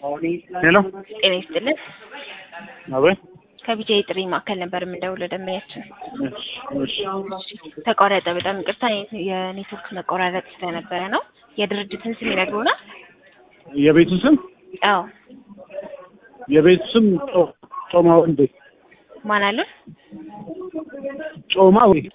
ሄሎ ጤና ይስጥልን። አቤት። ከቢጃ የጥሪ ማዕከል ነበር የምንደውለው ደንበኛችን እሺ እሺ ተቋረጠ። በጣም ይቅርታ የኔትወርክ መቆራረጥ ስለነበረ ነው። የድርጅትን ስም ይነግሩናል? የቤቱ ስም አዎ የቤቱ ስም ጮ- ጮማ ወንዴ ማን አሉን? ጮማ ወይ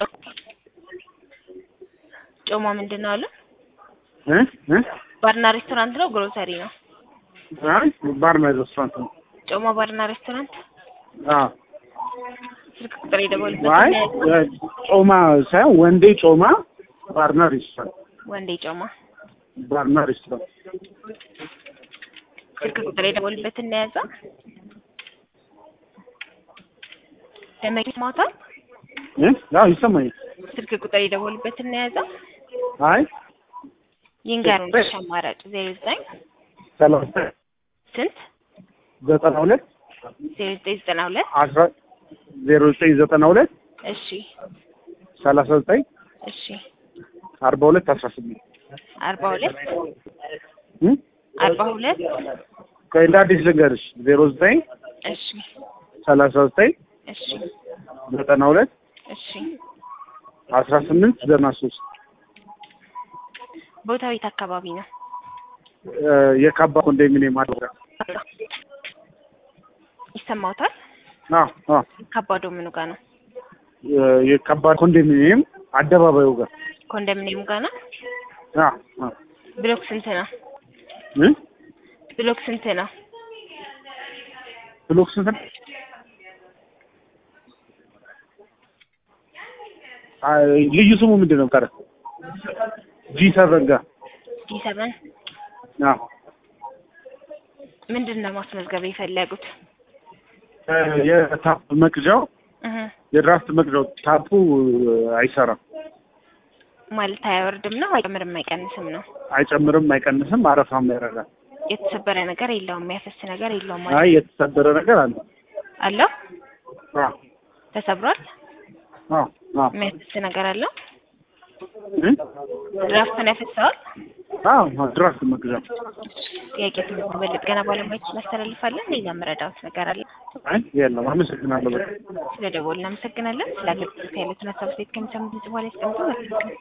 ጮማ ምንድን ነው አሉን? እ እ ባርና ሬስቶራንት ነው ግሮሰሪ ነው? አይ ባርና ሬስቶራንት ነው። ጮማ ባርና ሬስቶራንት አዎ ስልክ ቁጥር የደወሉበት አይ እ ጮማ ሳይሆን ወንዴ ጮማ ባርና ሬስቶራንት ወንዴ ጮማ ባርና ሬስቶራንት ስልክ ቁጥር የደወሉበት እናያዛ ደመቂ ማታ እ አዎ ይሰማኛል። ስልክ ቁጥር የደወሉበት እናያዛ አይ ይንገሩን። እሺ አማራጭ ዜሮ ዘጠኝ ሰላሳ ስንት ዘጠና ሁለት ዜሮ ዘጠኝ ዘጠና ሁለት አስራ ዜሮ ዘጠኝ ዘጠና ሁለት እሺ ሰላሳ ዘጠኝ እሺ አርባ ሁለት አስራ ስምንት አርባ ሁለት እ አርባ ሁለት ቆይ እንደ አዲስ ልንገርሽ ዜሮ ዘጠኝ እሺ ሰላሳ ዘጠኝ እሺ ዘጠና ሁለት እሺ አስራ ስምንት ዘጠና ሶስት ቦታው የት አካባቢ ነው? የካባ ኮንዶሚኒየም አድራ ይሰማውታል? አዎ አዎ ከባዶ ምኑ ጋር ነው? የካባ ኮንዶሚኒየም አደባባዩ ጋር ኮንዶሚኒየሙ ጋር ነው? አዎ አዎ ብሎክ ስንት ነው? እ ብሎክ ስንት ነው? ብሎክ ስንት ነው? አይ ልዩ ስሙ ምንድን ነው? ቀረ ጂ ሰቨን ጋር ጂ ሰቨን አዎ ምንድን ነው ማስመዝገብ የፈለጉት? የታፕ መቅጃው እህ የድራፍት መቅጃው ታፑ አይሰራም። ማለት አያወርድም ነው አይጨምርም አይቀንስም ነው? አይጨምርም፣ አይቀንስም፣ አረፋም ያደርጋል። የተሰበረ ነገር የለውም የሚያፈስ ነገር የለውም አይ ማለት የተሰበረ ነገር አለ። አለው? አዎ ተሰብሯል? አዎ አዎ የሚያፈስ ነገር አለው? እ ድራፍትን ያፈሰዋል? አዎ ድራፍት መቅጃው ጥያቄ ትምህርት ገና ባለሙያዎች እናስተላልፋለን። ሌላ መረዳት ነገር አለ? አይ የለም። አመሰግናለሁ። በጣም ስለ ደወል እናመሰግናለን። ስለ አገልግሎት ያሉትን ሀሳብ ሴት ከሚሰሙት በኋላ ያስቀምጡ። መልካም ቀን።